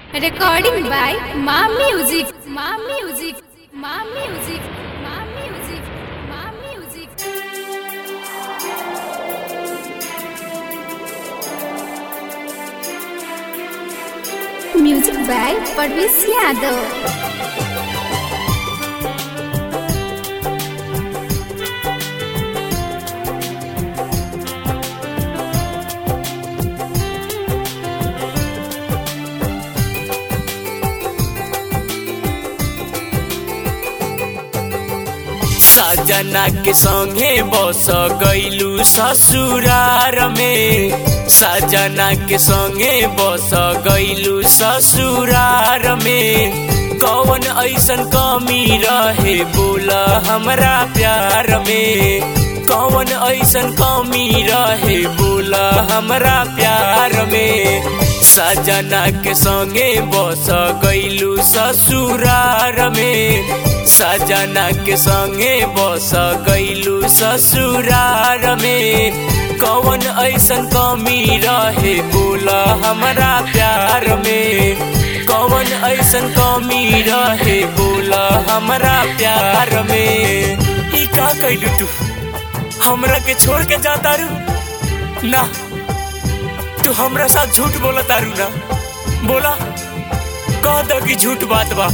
Recording by Ma Music. Ma Music. Ma Music. Ma Music. Ma Music. Music by Parvesh Yadav. सजना के संगे बस गईलू ससुरार में सजना के संगे बस गईलू ससुरार में कौन ऐसन कमी रहे बोला हमरा प्यार में कौन ऐसन कमी रहे बोला हमरा प्यार में सजना के संगे बस गईलू ससुरार में सजना के संगे बस गईलू ससुरार में कौन ऐसन कमी रहे बोला हमरा प्यार में कौन ऐसन कमी रहे बोला हमरा प्यार में ई का कैलू तू हमरा के छोड़ के जाता रू ना तू हमरा साथ झूठ बोला तारू ना बोला कह दो कि झूठ बात बा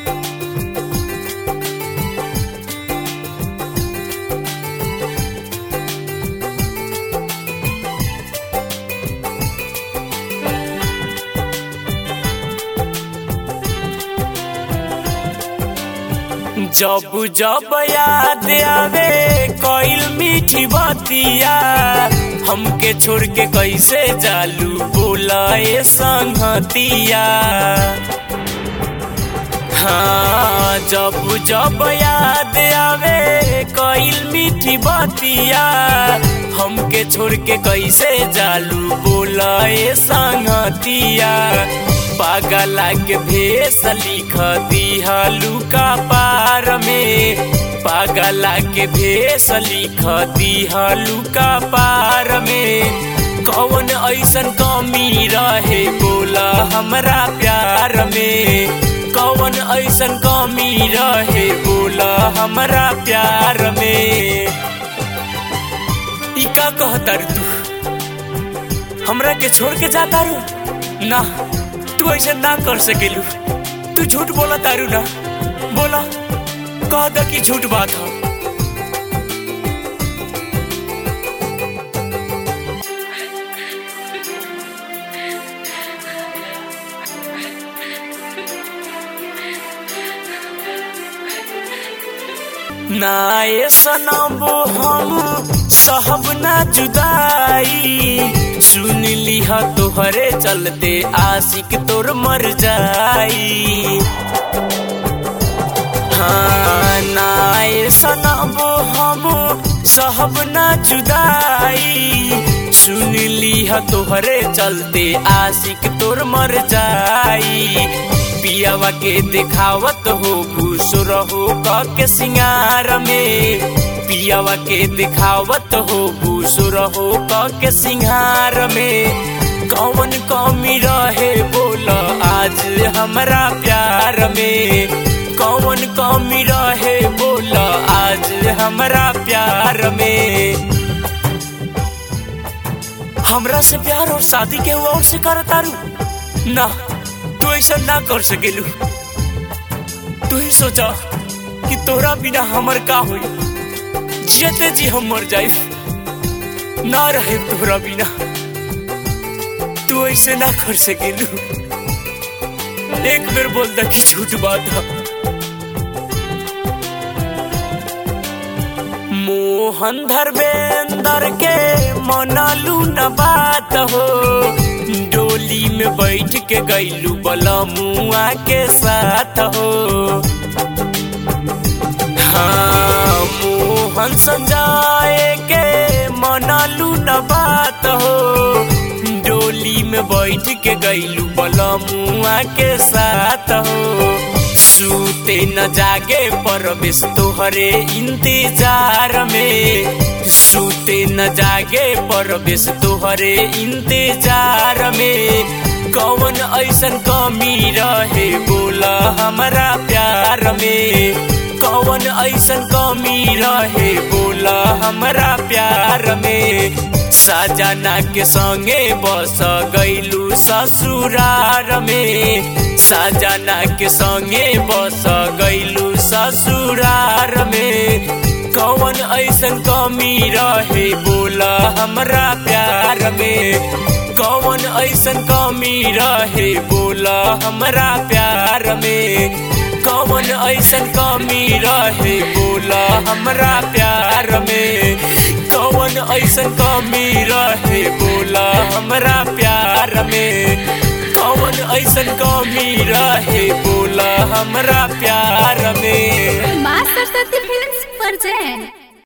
जब जब याद आवे कोइल मीठी बतिया हमके छोड़ के कैसे जालू बोला ए संगतिया हाँ जब जब याद आवे कोइल मीठी बतिया हमके छोड़ के कैसे जालू बोला ए संगतिया पागला के भेस लिख दिहलू का पार में पागला के भेस लिख दिहलू का पार में कौन ऐसन कमी रहे बोला हमरा प्यार में कौन ऐसन कमी रहे बोला हमरा प्यार में ई का कहतर तू हमरा के छोड़ के जाता रू ना तू ऐसा ना कर सकेलू तू झूठ बोला तारू ना बोला कह द कि झूठ बात हो ना ये सनबो हम सहब ना जुदाई सुन लिहा तोहरे चलते आशिक तोर मर जाई हाँ ना ये सनबो हम सहब ना जुदाई सुन लिहा तोहरे चलते आशिक तोर मर जाई पियावा के दिखावत हो खुश रहो के सिंगार में पियावा के दिखावत हो खुश रहो के सिंगार में कौन कमी रहे बोला आज हमरा प्यार में कौन कमी रहे बोला आज हमरा प्यार में हमरा से प्यार और शादी के और से करतारू ना तू ऐसा ना कर सकेलू तू ही सोचा कि तोरा बिना हमर का हुई जियते जी हम मर जाए ना रहे तोरा बिना तू ऐसे ना कर सकेलू एक बेर बोल दा कि झूठ बात है मोहन धर्मेंद्र के मनलू न बात हो डोली में बैठ के गईलू बलमुआ के साथ हो हाँ मोहन संजाए के मनलू न बात हो डोली में बैठ के गईलू बलमुआ के साथ हो सूते न जागे परवेश तोहरे इंतजार में सूते न जागे परवेश तोहरे इंतजार में कौन ऐसन कमी रहे बोला हमारा प्यार में कौन ऐसन कमी रहे बोला हमारा प्यार में साजना के संगे बस गईलू ससुरार में साजना के संगे बस गईलू ससुरार में कौन ऐसन कमी रहे बोला हमरा प्यार में कौन ऐसन कमी रहे बोला हमरा प्यार में कौन ऐसन कमी रहे बोला हमरा प्यार में कौन ऐसन कमी रहे बोला हमरा प्यार में कौन ऐसन कमी रहे बोला हमरा प्यार में माँ सरस्वती फिल्म पर जैन